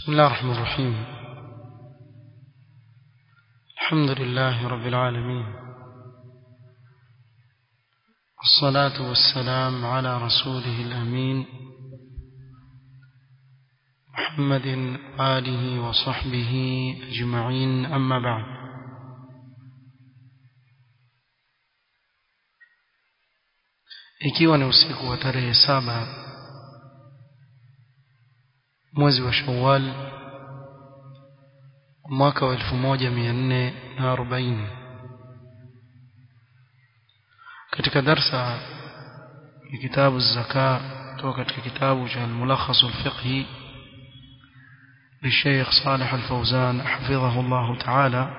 بسم الله الرحمن الرحيم الحمد لله رب العالمين والصلاة والسلام على رسوله الأمين محمد آله وصحبه أجمعين أما بعد ikiwa ni usiku wa tarehe saba mwezi wa Shawwal mwaka wa 1440 katika darsa ya kitabu zaka kutoka katika kitabu cha al-mulakhas al-fiqhi للشيخ صالح الفوزان حفظه الله تعالى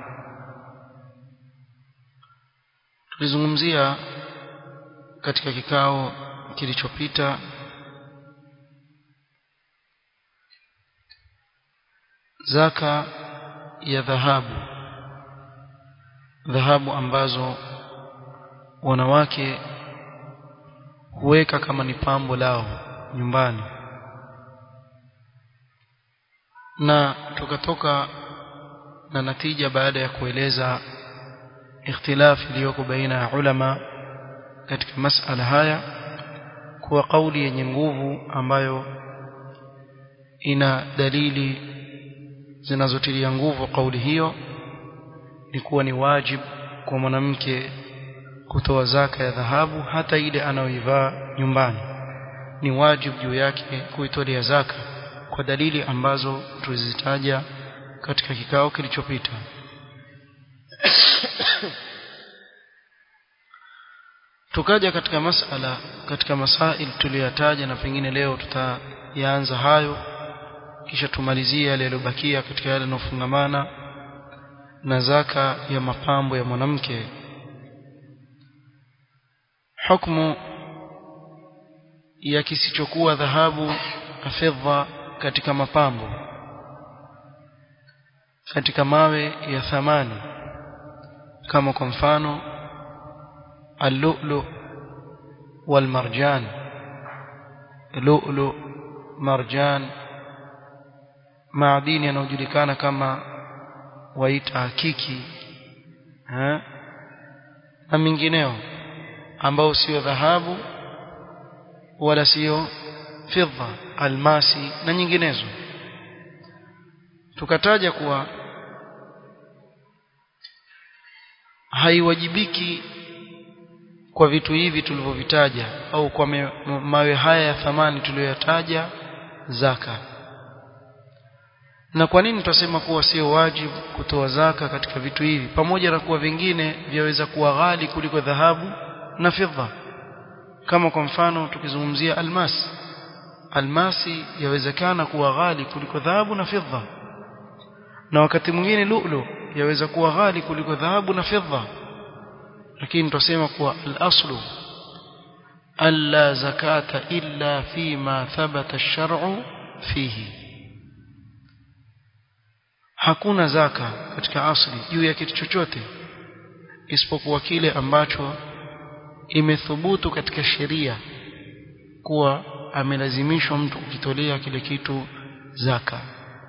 tulizungumzia katika kikao kilichopita zaka ya dhahabu dhahabu ambazo wanawake huweka kama ni pambo lao nyumbani na tukatoka na natija baada ya kueleza ikhtilafi iliyoko baina ya ulama katika masala haya kuwa kauli yenye nguvu ambayo ina dalili zinazotilia nguvu kauli hiyo ni kuwa ni wajib kwa mwanamke kutoa zaka ya dhahabu hata ile anayoivaa nyumbani ni wajib juu yake kuitolea zaka kwa dalili ambazo tulizitaja katika kikao kilichopita tukaja katika masala katika masail tuliyotaja na pengine leo tutayaanza hayo kisha tumalizie yale yaliyobakia katika yale yanofungamana na zaka ya mapambo ya mwanamke hukumu ya kisichokuwa dhahabu na fedha katika mapambo katika mawe ya thamani kama kwa mfano اللؤلؤ والمرجان لؤلؤ مرجان maadini yanayojulikana kama waita hakiki ha? na mingineo ambao sio dhahabu wala sio fidha almasi na nyinginezo tukataja kuwa haiwajibiki kwa vitu hivi tulivyovitaja au kwa mawe haya ya thamani tuliyoyataja zaka na kwa nini tutasema kuwa sio wajibu kutoa zaka katika vitu hivi pamoja na kuwa vingine vyaweza kuwa ghali kuliko dhahabu na fedha kama kwa mfano tukizungumzia almasi almasi yawezekana kuwa ghali kuliko dhahabu na fedha na wakati mwingine lulu yaweza kuwa ghali kuliko dhahabu na fedha lakini tutasema kuwa al-aslu alla zakata illa fima thabata ash-shar'u fihi hakuna zaka katika asli juu ya kitu chochote isipokuwa kile ambacho imethubutu katika sheria kuwa amelazimishwa mtu kukitolea kile kitu zaka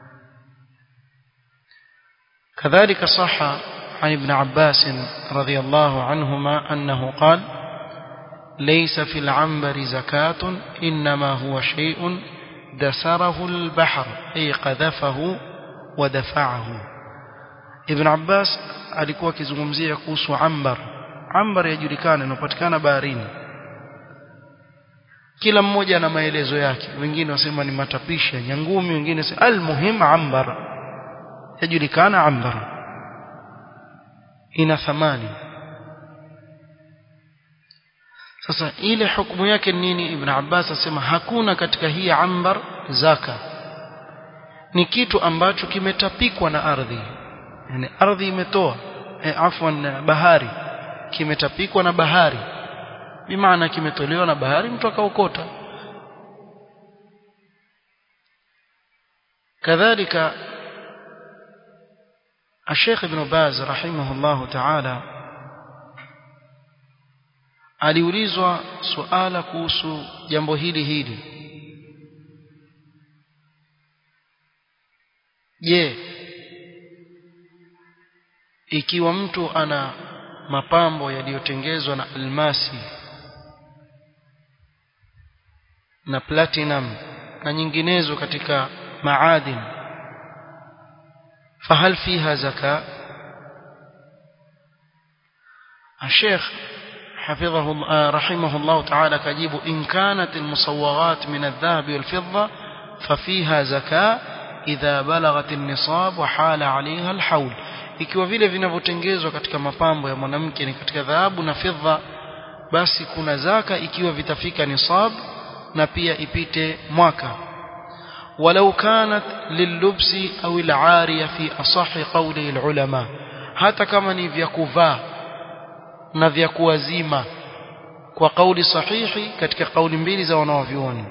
kadhalika saha عن ابن عباس رضي الله عنهما أنه قال ليس في العنبر زكاة إنما هو شيء دسره البحر أي قذفه ودفعه ابن عباس alikuwa akizungumzia kuhusu ambar ambar yajulikana inapatikana baharini kila mmoja ana maelezo yake wengine wasema ni matapishi ya nyangumi wengine wasema almuhim ambar yajulikana ambar ina thamani sasa ile hukumu yake nini ibn Abbas asema hakuna katika hii ambar zaka ni kitu ambacho kimetapikwa na ardhi yani ardhi imetoa e, afwan bahari kimetapikwa na bahari bimaana kimetolewa na bahari mtu akaokota kadhalika الشيخ ابن باز رحمه الله تعالى aliulizwa suala kuhusu jambo hili hili je ikiwa mtu ana mapambo yaliyotengezwa na almasi na platinum na nyinginezo katika maadin fahal fiha zaka الشيخ حفظه الله رحمه الله تعالى كجيب إن كانت المصوغات من الذهب والفضة ففيها زكاة إذا بلغت النصاب وحال عليها الحول ikiwa vile vinavyotengenezwa katika mapambo ya mwanamke ni katika dhahabu na fedha basi kuna zaka ikiwa vitafika nisab na pia ipite mwaka walau kanat lillubsi au alariya fi asahi qawli alulama hata kama ni vya kuvaa na vya kuwazima kwa kauli sahihi katika kauli mbili za wanaovyuoni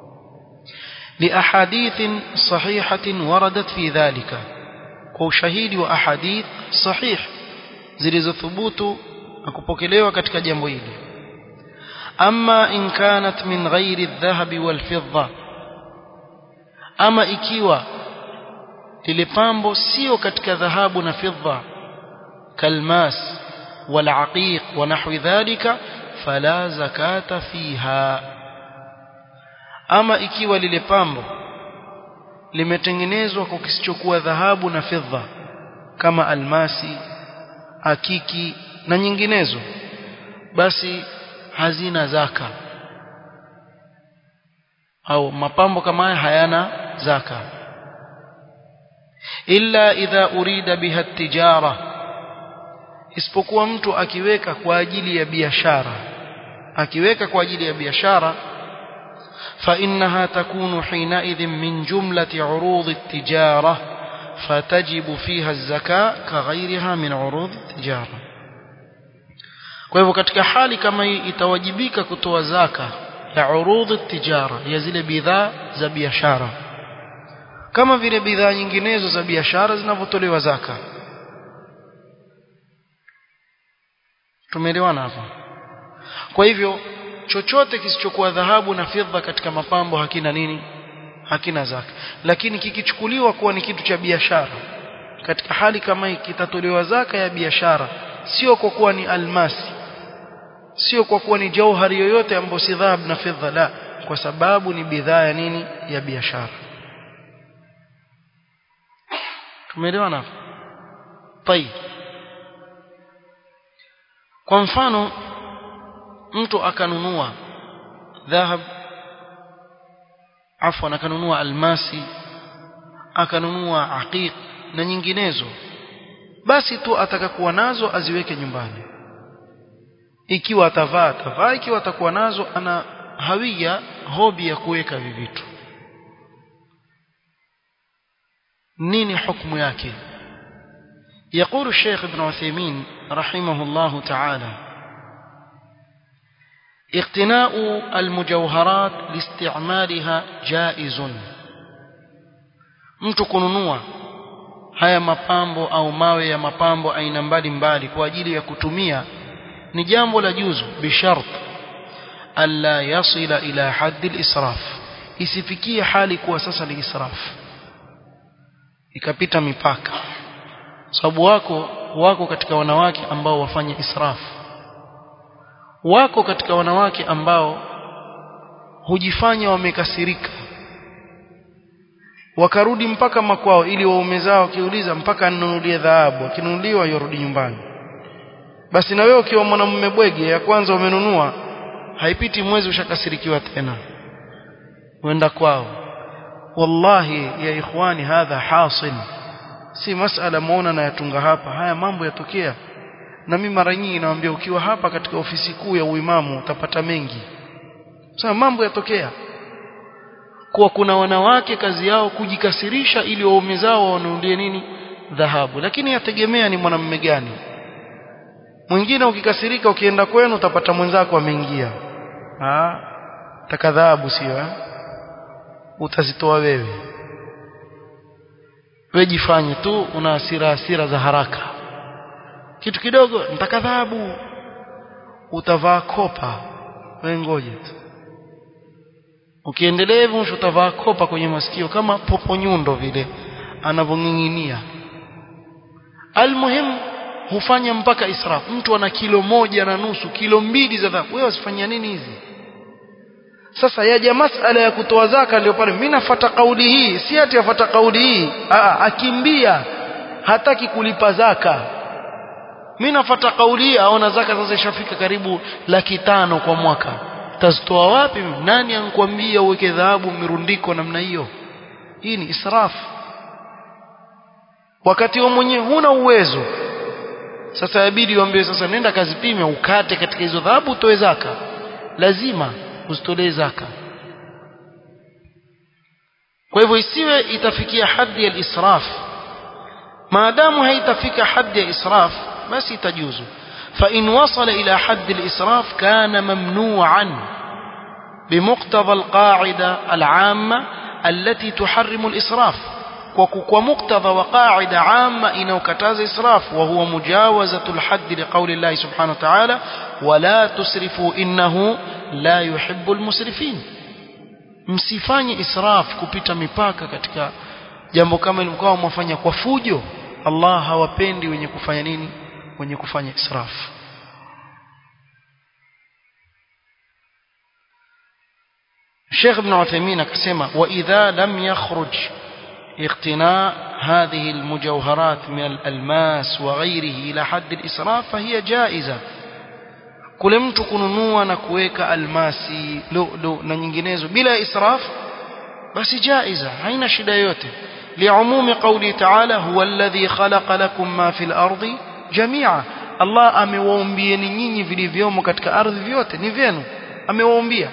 لأحاديث صحيحة وردت في ذلك وشهيد وأحاديث صحيح zilizothubutu na kupokelewa katika jambo hili ama in kanat min ghairi adh-dhahabi wal-fidda ama ikiwa lile pambo sio katika dhahabu na fidda kalmas wal-aqiq wa nahwi dhalika fala zakata fiha ama ikiwa lile pambo limetengenezwa kwa kisichokuwa dhahabu na fedha kama almasi akiki na nyinginezo basi hazina zaka au mapambo kama haya hayana zaka illa idha urida biha tijara isipokuwa mtu akiweka kwa ajili ya biashara akiweka kwa ajili ya biashara فإنها تكون حينئذ من جملة عروض التجارة فتجب فيها الزكاة كغيرها من عروض التجارة kwa hivyo katika hali kama hii itawajibika kutoa zaka ya urudhi tijara ya zile bidhaa za biashara kama vile bidhaa nyinginezo za biashara zinavyotolewa zaka tumeelewana hapa kwa hivyo chochote kisichokuwa dhahabu na fedha katika mapambo hakina nini hakina zaka lakini kikichukuliwa kuwa ni kitu cha biashara katika hali kama hii kitatolewa zaka ya biashara sio kwa kuwa ni almasi sio kwa kuwa ni jauhari yoyote ambayo si dhahabu na fedha la kwa sababu ni bidhaa ya nini ya biashara tumeelewana طيب kwa mfano mtu akanunua dhahab afwan akanunua almasi akanunua aqiq na nyinginezo basi tu atakakuwa nazo aziweke nyumbani ikiwa atavaa atavaa ikiwa atakuwa nazo ana hawia hobi ya kuweka vivitu nini hukumu yake يقول الشيخ ابن عثيمين رحمه الله تعالى اقتناء المجوهرات لاستعمالها جائز mtu kununua haya mapambo au mawe ya mapambo aina mbalimbali kwa ajili ya kutumia ni jambo la juzu bishart alla yasila ila haddi al-israf isifikie hali kuwa sasa ni israf ikapita mipaka sababu wako wako katika wanawake ambao wafanya israf wako katika wanawake ambao hujifanya wamekasirika wakarudi mpaka makwao ili waume zao wakiuliza mpaka anunulie dhahabu akinunuliwa yorudi nyumbani basi na wewe ukiwa mwanamume bwege ya kwanza umenunua haipiti mwezi ushakasirikiwa tena wenda kwao wallahi ya ikhwani hadha hasil si masala muona na yatunga hapa haya mambo yatokea na mimi mara nyingi nawaambia ukiwa hapa katika ofisi kuu ya uimamu utapata mengi sasa mambo yatokea kuwa kuna wanawake kazi yao kujikasirisha ili waume zao wanunulie nini dhahabu lakini yategemea ni mwanamume gani mwingine ukikasirika ukienda kwenu utapata mwenzako ameingia ah taka dhahabu sio eh? utazitoa wewe wewe jifanye tu una hasira hasira za haraka kitu kidogo nitaka dhahabu utavaa kopa wewe ngoje tu ukiendelea hivyo utavaa kopa kwenye masikio kama popo nyundo vile anavyong'ing'inia almuhim hufanya mpaka israf mtu ana kilo moja na nusu kilo mbili za dhahabu wewe wasifanyia nini hizi sasa yaja masala ya kutoa zaka ndio pale mimi nafuata kauli hii si ati afuata kauli hii Aa, akimbia hataki kulipa zaka mimi nafuata kauli hii aona zaka sasa ishafika karibu laki tano kwa mwaka tazitoa wapi nani ankwambia uweke dhahabu mirundiko namna hiyo hii ni israfu wakati wewe mwenyewe huna uwezo sasa yabidi uambie sasa nenda kazipime ukate katika hizo dhahabu utoe zaka lazima usitolee zaka kwa hivyo isiwe itafikia hadhi ya israf maadamu haitafika hadhi ya israf basi itajuzu فإن وصل إلى حد الإسراف كان ممنوعا بمقتضى القاعدة العامة التي تحرم الإسراف ومقتضى وقاعدة عامة إنه كتاز إسراف وهو مجاوزة الحد لقول الله سبحانه وتعالى ولا تسرفوا إنه لا يحب المسرفين msifanye israf kupita mipaka katika jambo kama mkawa mwafanya kwa fujo Allah hawapendi wenye kufanya nini wenye kufanya israf Sheikh Ibn Uthaymeen akasema wa idha lam yakhruj اقتناء هذه المجوهرات من الألماس وغيره إلى حد الإسراف فهي جائزة kule mtu kununua na kuweka almasi lulu na nyinginezo bila israf basi jaiza haina shida yote liumumi qawli ta'ala huwa alladhi khalaqa lakum ma fil ardi jami'a Allah amewaumbieni nyinyi vilivyomo katika ardhi vyote ni vyenu amewaumbia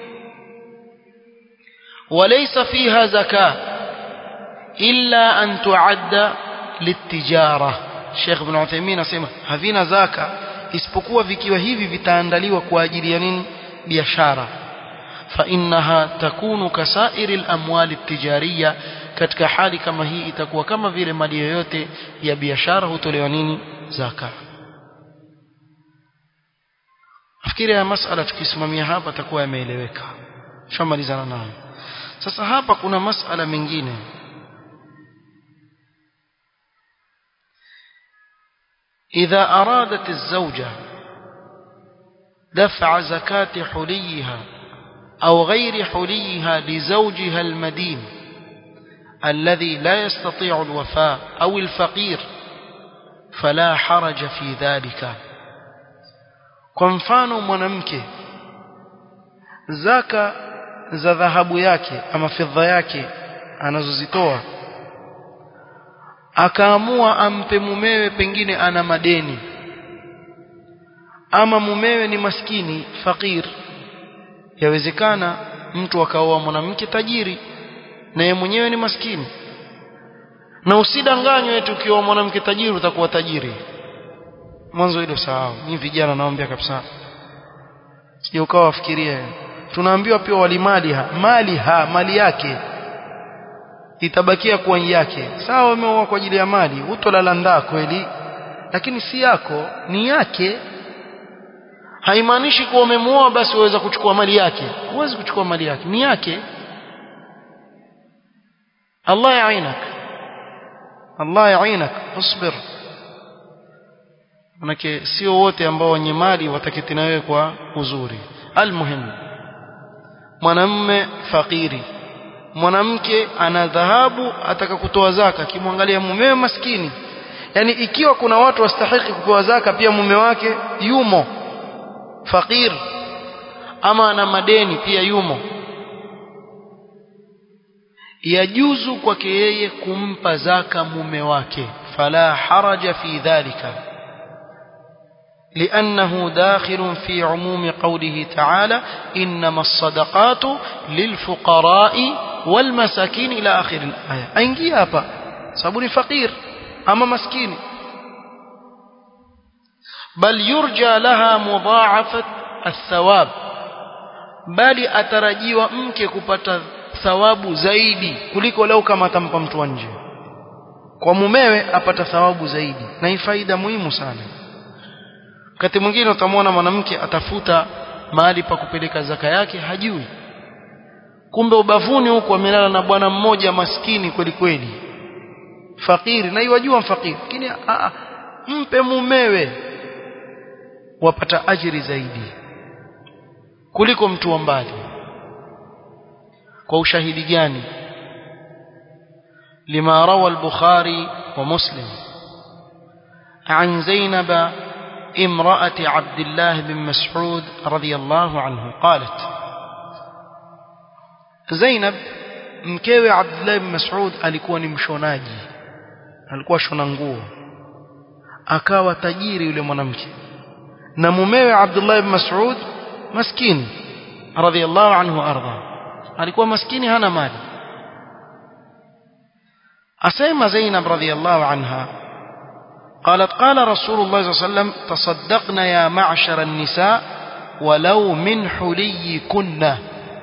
walaysa fiha zakaa illa an tuadda litijara Sheikh Ibn Uthaymeen asema havina zaka isipokuwa vikiwa hivi vitaandaliwa kwa ajili ya nini biashara fa innaha takunu kasairi al-amwali tijariya katika hali kama hii itakuwa kama vile mali yoyote ya biashara hutolewa nini zaka nafikiri ya masala tukisimamia hapa takuwa yameeleweka shamalizana nayo sasa hapa kuna masala mengine إذا أرادت الزوجة دفع زكاة حليها أو غير حليها لزوجها المدين الذي لا يستطيع الوفاء أو الفقير فلا حرج في ذلك kwa mfano mwanamke zaka za dhahabu yake ama fedha yake anazozitoa akaamua ampe mumewe pengine ana madeni ama mumewe ni maskini fakir yawezekana mtu akaoa mwanamke tajiri na yeye mwenyewe ni maskini na usidanganywe eti ukioa mwanamke tajiri utakuwa tajiri mwanzo hilo sahau ni vijana naombea kabisa sije ukawa wafikiria tunaambiwa pia walimali ha mali ha mali yake itabakia kuwa yake sawa umeoa kwa ajili ya mali utolala ndaa kweli lakini si yako ni yake haimaanishi kuwa umemuoa basi uweza kuchukua mali yake huwezi kuchukua mali yake ni yake Allah yainak Allah yainak usbir manake sio wote ambao wenye mali wataketi na wewe kwa uzuri almuhimu mwanamme fakiri mwanamke ana dhahabu ataka kutoa zaka akimwangalia mumewe maskini yani ikiwa kuna watu wastahiki kupewa zaka pia mume wake yumo fakir ama ana madeni pia yumo yajuzu kwake yeye kumpa zaka mume wake fala haraja fi dhalika لأنه داخل في عموم قوله تعالى إنما الصدقات للفقراء والمساكين إلى آخر الآية أينجي هابا صابوني فقير أما مسكين بل يرجى لها مضاعفة الثواب bali atarajiwa mke kupata thawabu zaidi kuliko lau kama atampa mtu wa nje kwa mumewe apata thawabu zaidi na hii faida muhimu sana wakati mwingine utamwona mwanamke atafuta mahali pa kupeleka zaka yake hajui kumbe ubavuni huko amelala na bwana mmoja maskini kweli kweli fakiri na iwajua mfakiri lakini mpe mumewe wapata ajiri zaidi kuliko mtu wa mbali kwa ushahidi gani lima rawa al-bukhari wa muslim عن زينب امرأة عبد الله بن مسعود رضي الله عنه قالت زينب mkewe Abdullah ibn Mas'ud alikuwa ni mshonaji alikuwa shona nguo akawa tajiri yule mwanamke na mumewe Abdullah ibn Mas'ud maskini radhiyallahu anhu arda alikuwa maskini hana mali asema Zainab radhiyallahu anha قالت قال رسول الله صلى الله عليه وسلم تصدقنا يا معشر النساء ولو من حليكن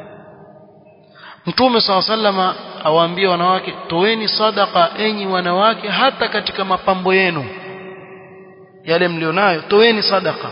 Mtume saw sallama awaambia wanawake toeni sadaka enyi wanawake hata katika mapambo yenu yale mlionayo toeni sadaka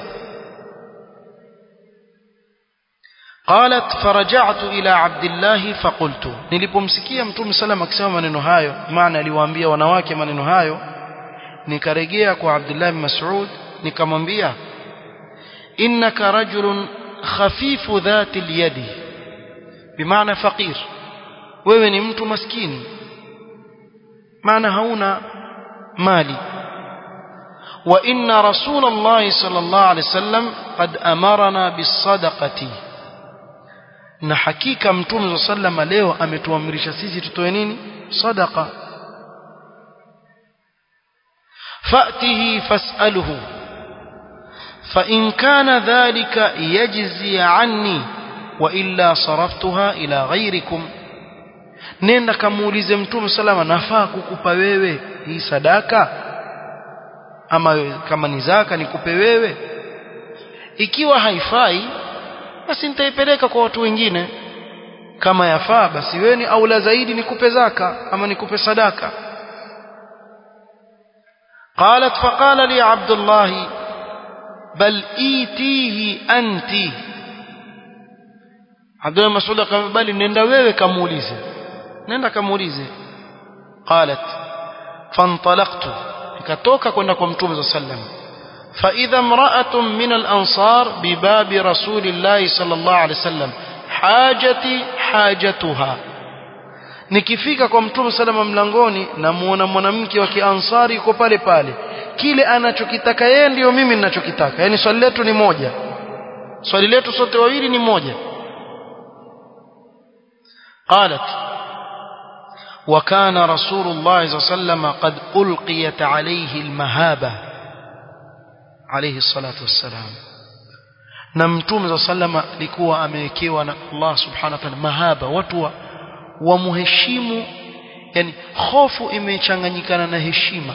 قالت فرجعت إلى عبد الله فقلت nilipomsikia Mtume sallam akisema maneno hayo maana aliwaambia wanawake maneno hayo nikarejea kwa Abdullah bin Mas'ud nikamwambia innaka rajulun khafifu dhati al-yadi bimaana faqir wewe ni mtu maskini maana hauna mali wa inna rasulullah sallallahu alaihi wasallam qad amarna bis-sadaqati na hakika mtume sallallahu leo ametuamrisha sisi tutoe nini sadaqa فأته فاسأله فإن كان ذلك يجزي عني وإلا صرفتها إلى غيركم nenda kamuulize mtume salama nafaa kukupa wewe hii sadaka ama kama ni zaka nikupe wewe ikiwa haifai basi nitaipeleka kwa watu wengine kama yafaa basi wewe ni aula zaidi nikupe zaka ama nikupe sadaka قالت فقال لي عبد الله بل ايتيه انت عبد الله مسعود قال بل نenda wewe kamuulize nenda kamuulize قالت فانطلقت nikatoka kwenda kwa mtume صلى الله عليه وسلم فاذا امراه من الانصار بباب رسول الله صلى الله عليه وسلم حاجتي حاجتها nikifika kwa mtume salama mlangoni namuona mwanamke wa kiansari yuko pale pale kile anachokitaka yeye ndiyo mimi ninachokitaka yani swali letu ni moja swali letu sote wawili ni moja قالت وكان رسول الله صلى الله عليه وسلم قد ألقيت عليه المهابة عليه الصلاة والسلام na mtume صلى الله عليه وسلم alikuwa amewekewa na Allah subhanahu wa ta'ala mahaba watu wa wamheshimu yani hofu imechanganyikana na heshima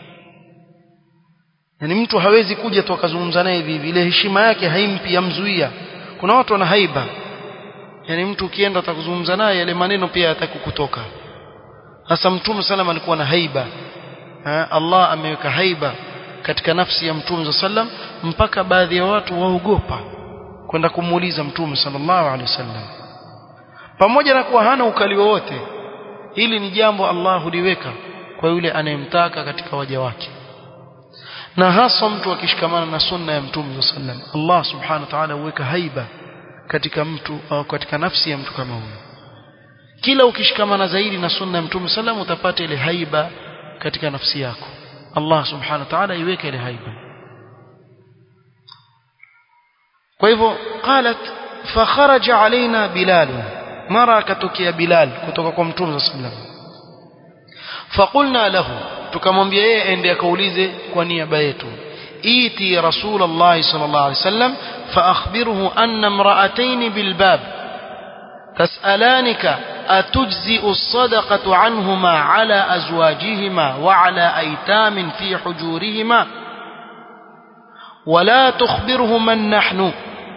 yani mtu hawezi kuja tu akazungumza naye hivi ile heshima yake haimpi yamzuia kuna watu wana haiba yani mtu ukienda utakuzungumza naye yale maneno pia yatakukutoka sasa mtume sallam alikuwa na haiba ha? Allah ameweka haiba katika nafsi ya mtume sallam mpaka baadhi ya watu waogopa kwenda kumuuliza mtume sallallahu alaihi wasallam pamoja na kuwa hana ukali wowote hili ni jambo Allah huliweka kwa yule anayemtaka katika waja wake na hasa mtu akishikamana na sunna ya mtume sallam Allah subhanahu wa ta'ala huweka haiba katika mtu au katika nafsi ya mtu kama huyo kila ukishikamana zaidi na sunna ya mtume sallam utapata ile haiba katika nafsi yako Allah subhanahu wa ta'ala iweke ile haiba kwa hivyo qalat فخرج علينا بلال mara akatokea Bilal kutoka kwa Mtume صلى الله عليه وسلم فقلنا له tukamwambia yeye ende akaulize kwa niaba yetu iti rasulullah sallallahu alaihi wasallam فاخبره ان امراتين بالباب تسالانك اتجزئ الصدقه عنهما على ازواجهما وعلى ايتام في حجورهما ولا تخبره من نحن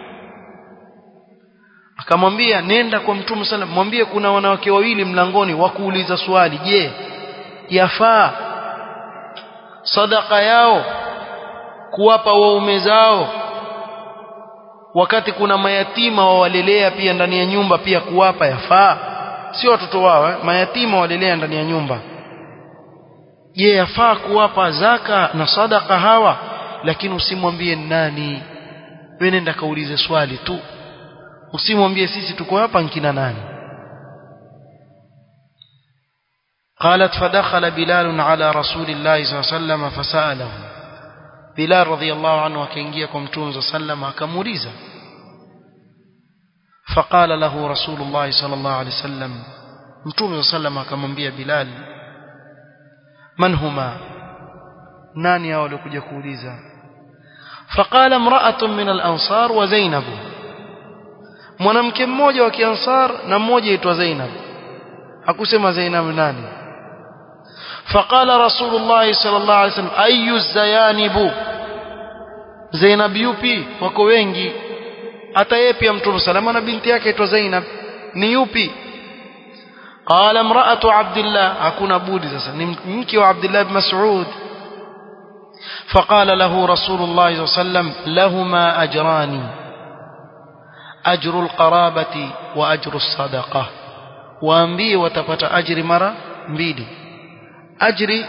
akamwambia nenda kwa mtume sallam mwambie kuna wanawake wawili mlangoni wakuuliza swali je yafaa sadaka yao kuwapa waume zao wakati kuna mayatima wawalelea pia ndani ya nyumba pia kuwapa yafaa sio watoto wao eh? mayatima walelea ndani ya nyumba je yafaa kuwapa zaka na sadaka hawa lakini usimwambie nani wewe nenda kaulize swali tu usimwambie sisi tuko hapa nkina nani قالت فدخل بلال على رسول الله صلى الله عليه وسلم فسأله بلال رضي الله عنه وكينجيا كمتون صلى الله عليه وسلم akamuuliza فقال له رسول الله صلى الله عليه وسلم متوم صلى الله عليه وسلم akamwambia Bilal man huma nani hao walikuja kuuliza فقال امرأة من الأنصار وزينب mwanamke mmoja wa kiansar na mmoja aitwa Zainab hakusema Zainab nani فقال رسول الله صلى الله عليه وسلم أي الزيانب Zainab yupi wako wengi hata yeye pia mtume salama na binti yake aitwa Zainab ni yupi قال امرأة عبد الله hakuna budi sasa ni mke wa Abdullah ibn Mas'ud فقال له رسول الله صلى الله عليه وسلم لهما أجران أجر القرابة وأجر الصدقة waambie watapata ajri mara mbili ajri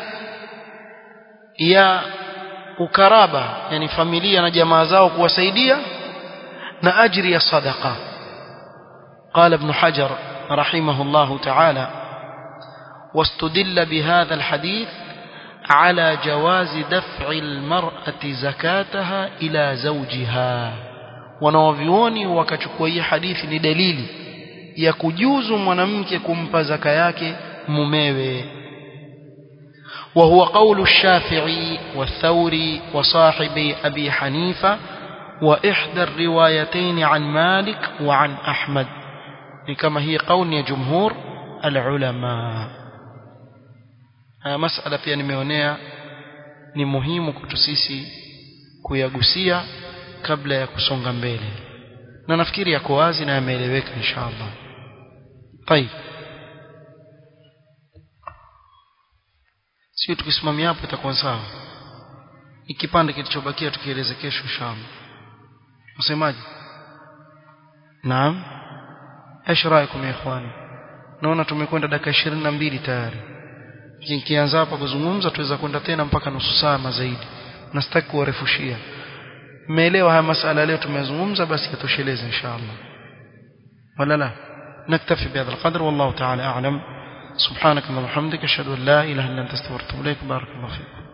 ya ukaraba yani familia na jamaa zao kuwasaidia na ajri ya sadaqa قال ابن حجر رحمه الله تعالى واستدل بهذا الحديث على جواز دفع المرأة زكاتها إلى زوجها wanawavyuoni wakachukua hii hadithi ni dalili ya kujuzu mwanamke kumpa zaka yake mumewe وهو قول الشافعي والثوري وصاحبي أبي حنيفة وإحدى الروايتين عن مالك وعن أحمد كما هي قول جمهور العلماء مسألة pia nimeonea ni muhimu kwetu sisi kuyagusia kabla ya kusonga mbele na nafikiri yako wazi na yameeleweka inshallah طيب sio tukisimamia hapo itakuwa sawa ikipande kilichobakia tukieleze kesho inshallah msemaji naam ايش رايكم يا اخواني naona tumekwenda dakika 22 tayari nikianza hapa kuzungumza tuweza kwenda tena mpaka nusu saa zaidi na sitaki kuwarefushia mmeelewa haya masala leo tumezungumza basi yatosheleze inshallah wala la نكتفي بهذا القدر والله تعالى أعلم سبحانك اللهم وبحمدك أشهد أن لا إله إلا أنت استغفرك وأتوب إليك بارك الله فيكم